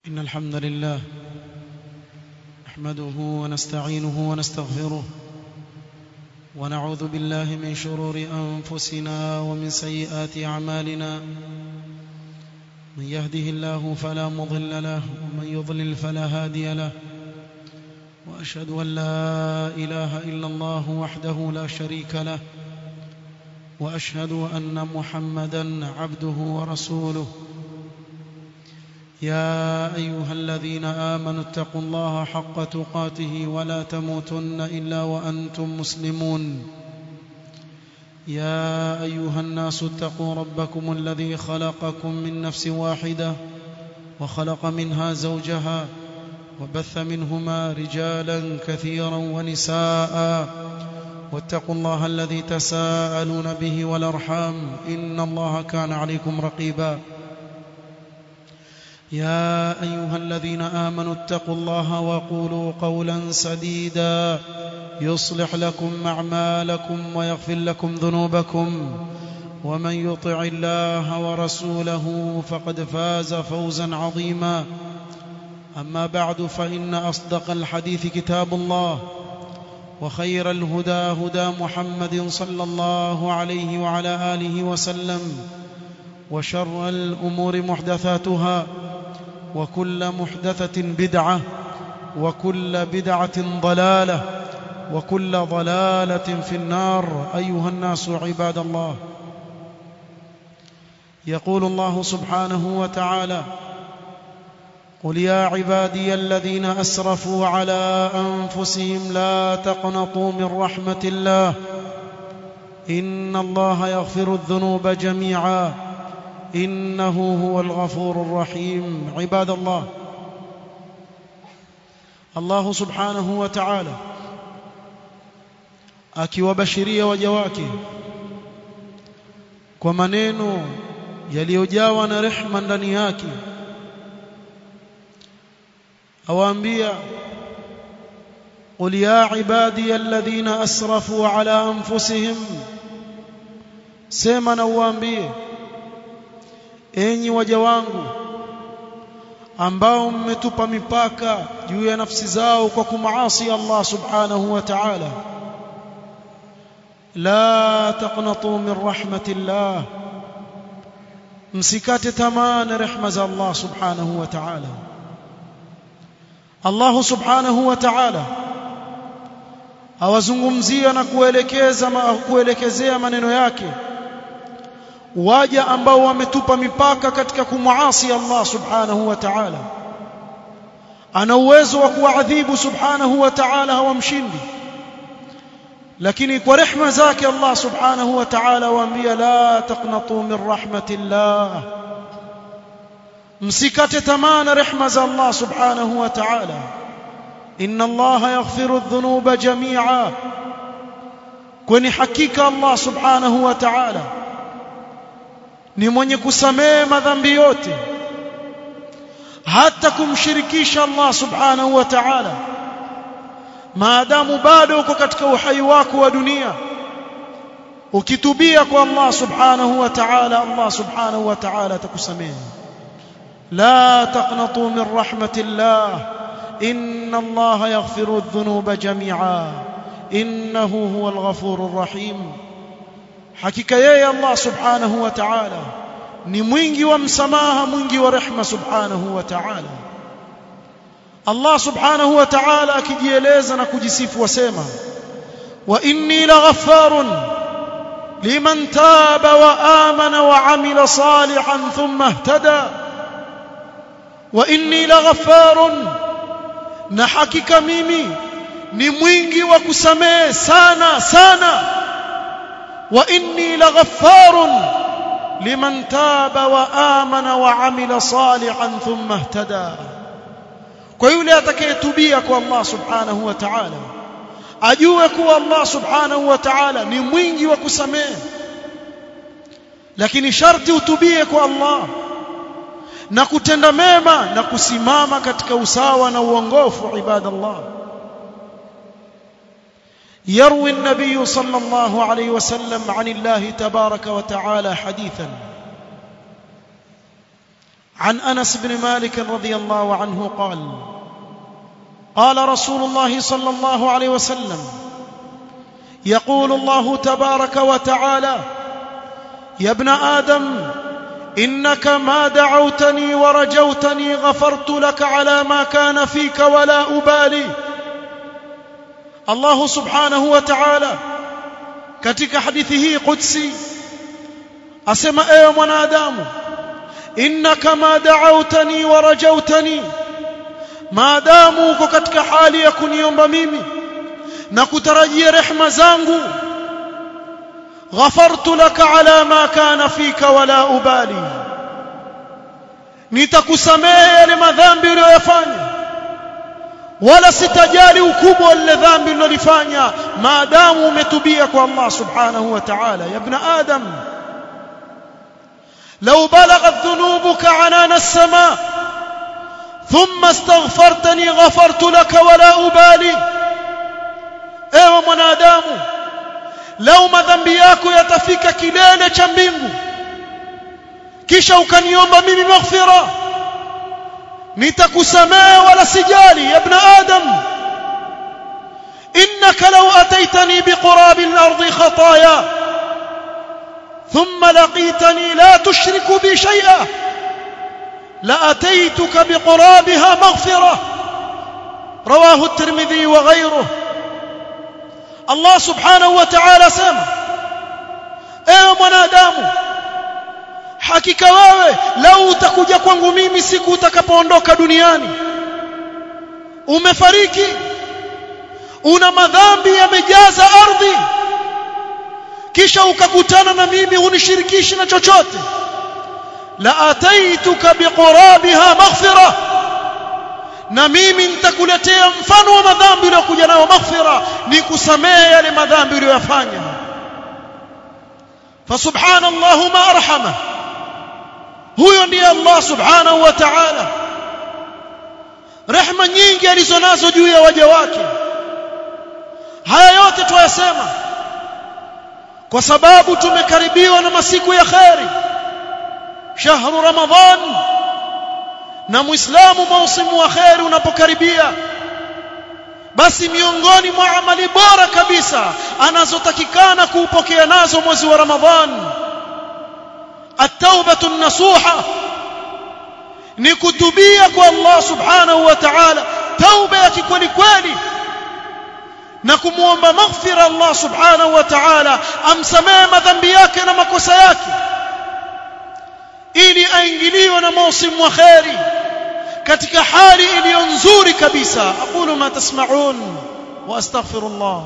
إن الحمد لله نحمده ونستعينه ونستغفره ونعوذ بالله من شرور أنفسنا ومن سيئات أعمالنا من يهده الله فلا مضل له ومن يضلل فلا هادي له وأشهد أن لا إله إلا الله وحده لا شريك له وأشهد أن محمدا عبده ورسوله يا أيها الذين آمنوا اتقوا الله حق تقاته ولا تموتن إلا وأنتم مسلمون يا أيها الناس اتقوا ربكم الذي خلقكم من نفس واحدة وخلق منها زوجها وبث منهما رجالا كثيرا ونساء واتقوا الله الذي تساءلون به والأرحام إن الله كان عليكم رقيبا يا أيها الذين آمنوا اتقوا الله وقولوا قولا سديدا يصلح لكم أعمالكم ويغفر لكم ذنوبكم ومن يطع الله ورسوله فقد فاز فوزا عظيما أما بعد فإن أصدق الحديث كتاب الله وخير الهدى هدى محمد صلى الله عليه وعلى آله وسلم وشر الأمور محدثاتها وكل محدثة بدعة وكل بدعة ضلالة وكل ضلالة في النار أيها الناس عباد الله يقول الله سبحانه وتعالى قل يا عبادي الذين أسرفوا على أنفسهم لا تقنطوا من رحمة الله إن الله يغفر الذنوب جميعا إنه هو الغفور الرحيم عباد الله الله سبحانه وتعالى akiwabashiria waja wake kwa maneno yaliyojawa na rehma ndani yake awaambia qul ya ibadiy alladhina asrafu ala anfusihim sema na uwaambie enyi waja wangu ambao mmetupa mipaka juu ya nafsi zao kwa kumaasi Allah subhanahu wa ta'ala la taqnatu min rahmatillah msikate tamaa na rehma za Allah subhanahu wa ta'ala Allah subhanahu wa ta'ala awazungumzia na kuelekeza kuelekezea maneno yake waja ambao wametupa mipaka katika kumwasi Allah subhanahu wa ta'ala ana uwezo wa kuadhibu subhanahu wa ta'ala hawamshindi lakini kwa rehma zake Allah subhanahu wa ta'ala waambia la taqnatu min rahmatillah msikate tamaa na rehma za Allah subhanahu wa ta'ala inna Allah yaghfiru adh-dhunuba jami'a kwani hakika Allah subhanahu wa ta'ala ni mwenye kusamehe madhambi yote hata kumshirikisha Allah subhanahu wa ta'ala maadamu bado uko katika uhai wako wa dunia ukitubia kwa Allah subhanahu wa ta'ala Allah subhanahu wa ta'ala atakusamehe la taqnatu min rahmatillah inna Allah yaghfiru adh-dhunuba jami'a innahu huwal ghafurur rahim hakika yeye Allah subhanahu wa ta'ala ni mwingi wa msamaha mwingi wa rehma subhanahu wa ta'ala Allah subhanahu wa ta'ala akijieleza na kujisifu wasema wa inni laghaffarun liman taba wa amana wa amila salihan thumma ihtada wa inni laghaffarun na hakika mimi ni mwingi wa kusamehe sana sana واني لغفار لمن تاب وامن وعمل صالحا ثم اهتدى kwa yule atakayetubia kwa Allah subhanahu wa ta'ala ajue kuwa Allah subhanahu wa ta'ala ni mwingi wa kusamehe lakini sharti utubie kwa Allah na kutenda mema na kusimama katika usawa na uongofu ibadallah يروي النبي صلى الله عليه وسلم عن الله تبارك وتعالى حديثا عن انس بن مالك رضي الله عنه قال قال رسول الله صلى الله عليه وسلم يقول الله تبارك وتعالى يا ابن ادم انك ما دعوتني ورجوتني غفرت لك على ما كان فيك ولا ابالي الله سبحانه وتعالى katika hadithi hii qudsi asema ewe mwanadamu innaka ma da'awtani wa rajawtani maadamu uko katika hali ya kuniomba mimi na kutarajia rehma zangu ghafartu laka ala ma kana fika wala ubali nitakusamehe yale madhambi uliyoyafanya wala sitajali ukubwa wa lile dhambi ulilofanya maadamu umetubia kwa Allah subhanahu wa ta'ala ya ibn adam لو بلغت ذنوبك عنان السماء ثم استغفرتني غفرت لك ولا أبالي ewe mwanadamu lau madhambi yako yatafika kilele cha mbingu kisha ukaniomba mimi maghfira nitakusamehe wala sijali ya ibn adam innaka law ataitani biqurabi al-ardi khataaya ثم لقيتني لا تشرك بي شيئا لاتيتك بقرابها مغفره رواه الترمذي وغيره الله سبحانه وتعالى سما ewe mwanadamu hakika wewe lau utakuja kwangu mimi siku utakapoondoka duniani umefariki una madhambi yamejaza ardhi kisha ukakutana na mimi unishirikishi na chochote la ataituka biqurabiha maghfira na mimi nitakuletea mfano wa madhambi uliyokuja nayo maghfira nikusamehe yale madhambi uliyoyafanya فسبحان الله ما ارحمه huyo ndiye Allah subhanahu wa ta'ala rehema nyingi alizonazo juu ya waja wake haya yote tuyasema kwa sababu tumekaribiwa na masiku ya kheri shahru ramadhan na muislamu mausimu wa kheri unapokaribia basi miongoni mwa amali bora kabisa anazotakikana kuupokea nazo mwezi wa ramadhan at-taubatu nasuha ni kutubia kwa Allah subhanahu wa ta'ala tauba ya kikweli kweli na kumuomba maghfira Allah subhanahu wa ta'ala amsamehe madhambi yake na makosa yake ili aingiliwe na mausimu wa kheri katika hali iliyo nzuri kabisa aqulu ma tasma'un wa astaghfirullah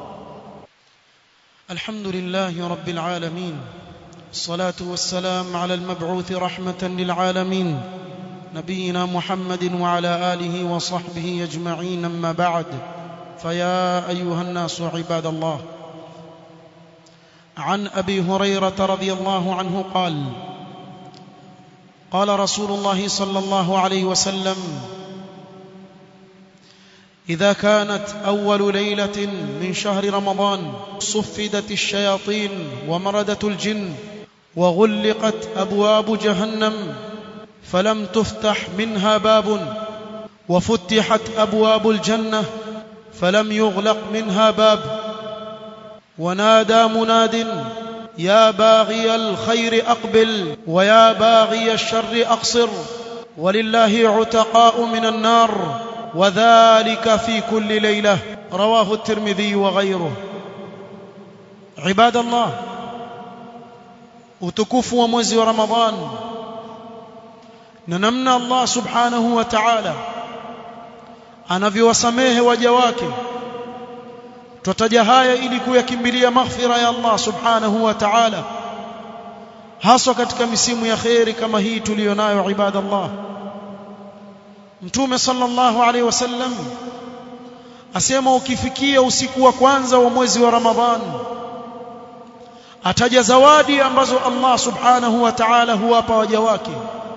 alhamdulillahi rabbil alamin الصلاة والسلام على المبعوث رحمة للعالمين نبينا محمد وعلى آله وصحبه أجمعين أما بعد فيا أيها الناس عباد الله عن أبي هريرة رضي الله عنه قال قال رسول الله صلى الله عليه وسلم إذا كانت أول ليلة من شهر رمضان صفدت الشياطين ومردت الجن وغلقت أبواب جهنم فلم تفتح منها باب وفتحت أبواب الجنة فلم يغلق منها باب ونادى مناد يا باغي الخير أقبل ويا باغي الشر أقصر ولله عتقاء من النار وذلك في كل ليلة رواه الترمذي وغيره عباد الله utukufu wa mwezi wa Ramadhan na namna Allah subhanahu wa ta'ala anavyowasamehe waja wake tutataja haya ili kuyakimbilia maghfira ya Allah subhanahu wa ta'ala haswa katika misimu ya khairi kama hii tuliyonayo ibadallah mtume sallallahu alaihi wasallam asema ukifikia usiku wa kwanza wa mwezi wa Ramadhan ataja zawadi ambazo Allah subhanahu wa ta'ala huwapa waja wake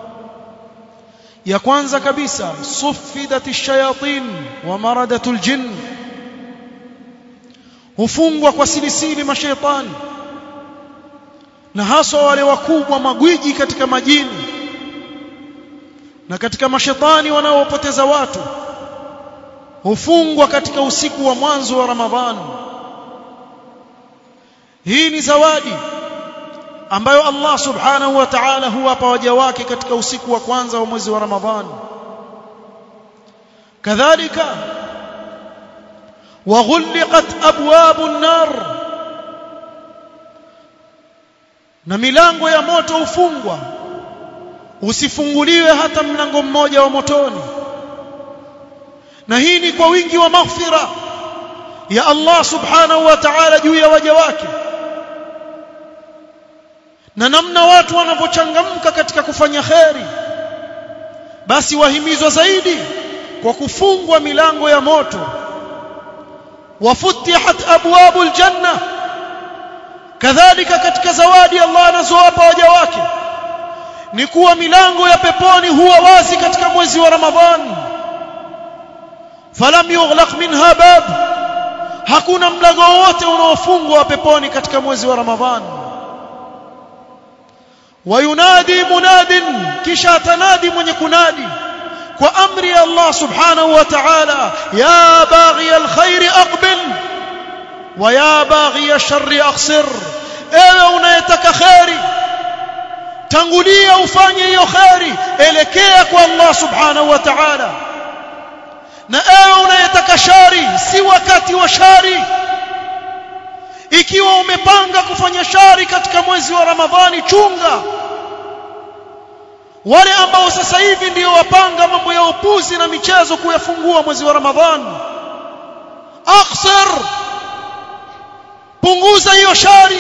ya kwanza kabisa suffidat ash-shayatin wa maradat al-jinn hufungwa kwa silisili mashaitani na haswa wale wakubwa magwiji katika majini na katika mashetani wanaopoteza watu hufungwa katika usiku wa mwanzo wa Ramadhani hii ni zawadi ambayo Allah subhanahu wa ta'ala huwapa waja wake katika usiku wa kwanza wa mwezi wa Ramadhani kadhalika وغلقت ابواب النار na milango ya moto ufungwa usifunguliwe hata mlango mmoja wa motoni na hii ni kwa wingi wa maghfira ya Allah subhanahu wa ta'ala juu ya waja wake na namna watu wanavyochangamka katika kufanya kheri basi wahimizwa zaidi kwa kufungwa milango ya moto wafutihat abwabul janna kadhalika katika zawadi Allah anazowapa waja wake ni kuwa milango ya peponi huwa wazi katika mwezi wa Ramadhani falam yughlaq minha bab hakuna mlango wote unaofungwa wa peponi katika mwezi wa Ramadhani wayunadi munadin kisha tanadi mwenye kunadi kwa amri ya Allah subhanahu wa ta'ala ya baghi alkhair aqbil wa ya baghi alshar aqsir ewe unayetaka khairi tangulia ufanye hiyo khairi elekea kwa Allah subhanahu wa ta'ala na ewe unayetaka shari si wakati wa shari ikiwa umepanga kufanya shari katika mwezi wa Ramadhani chunga wale ambao sasa hivi ndio wapanga mambo ya upuzi na michezo kuyafungua mwezi wa Ramadhani akhsar punguza hiyo shari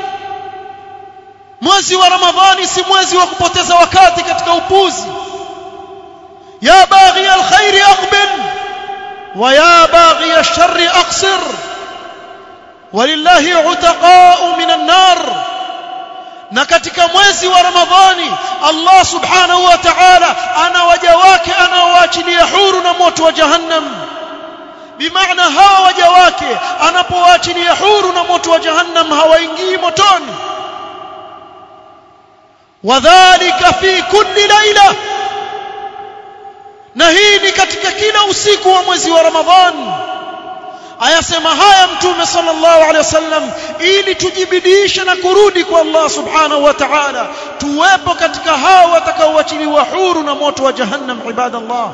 mwezi wa Ramadhani si mwezi wa kupoteza wakati katika upuzi ya baghi alkhair aqbil wa ya baghi alshar aqsir walillahi utaqa'u minan nar na katika mwezi wa Ramadhani Allah subhanahu wa ta'ala ana waja wake anaowaachilia huru na moto wa jahannam bimaana hawa waja wake anapowaachilia huru na moto wa jahannam hawaingii motoni wadhālika fi kulli laila na hii ni katika kila usiku wa mwezi wa Ramadhani ayasema haya mtume sallallahu alaihi wasallam ili tujibidiishe na kurudi kwa Allah subhanahu wa ta'ala tuwepo katika hao watakaoachiliwa huru na moto wa jahannam ibadallah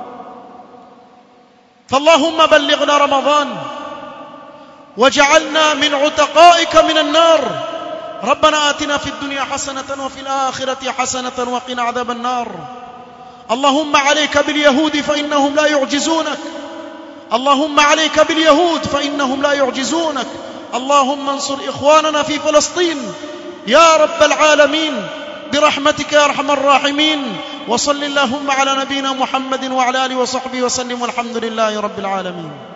فاللهم بلغنا رمضان وجعلنا من عتقائك من النار ربنا آتنا في الدنيا حسنة وفي الآخرة حسنة وقنا عذاب النار اللهم عليك باليهود فإنهم لا يعجزونك اللهم عليك باليهود فإنهم لا يعجزونك اللهم انصر إخواننا في فلسطين يا رب العالمين برحمتك يا أرحم الراحمين وصل اللهم على نبينا محمد وعلى آله وصحبه وسلم والحمد لله رب العالمين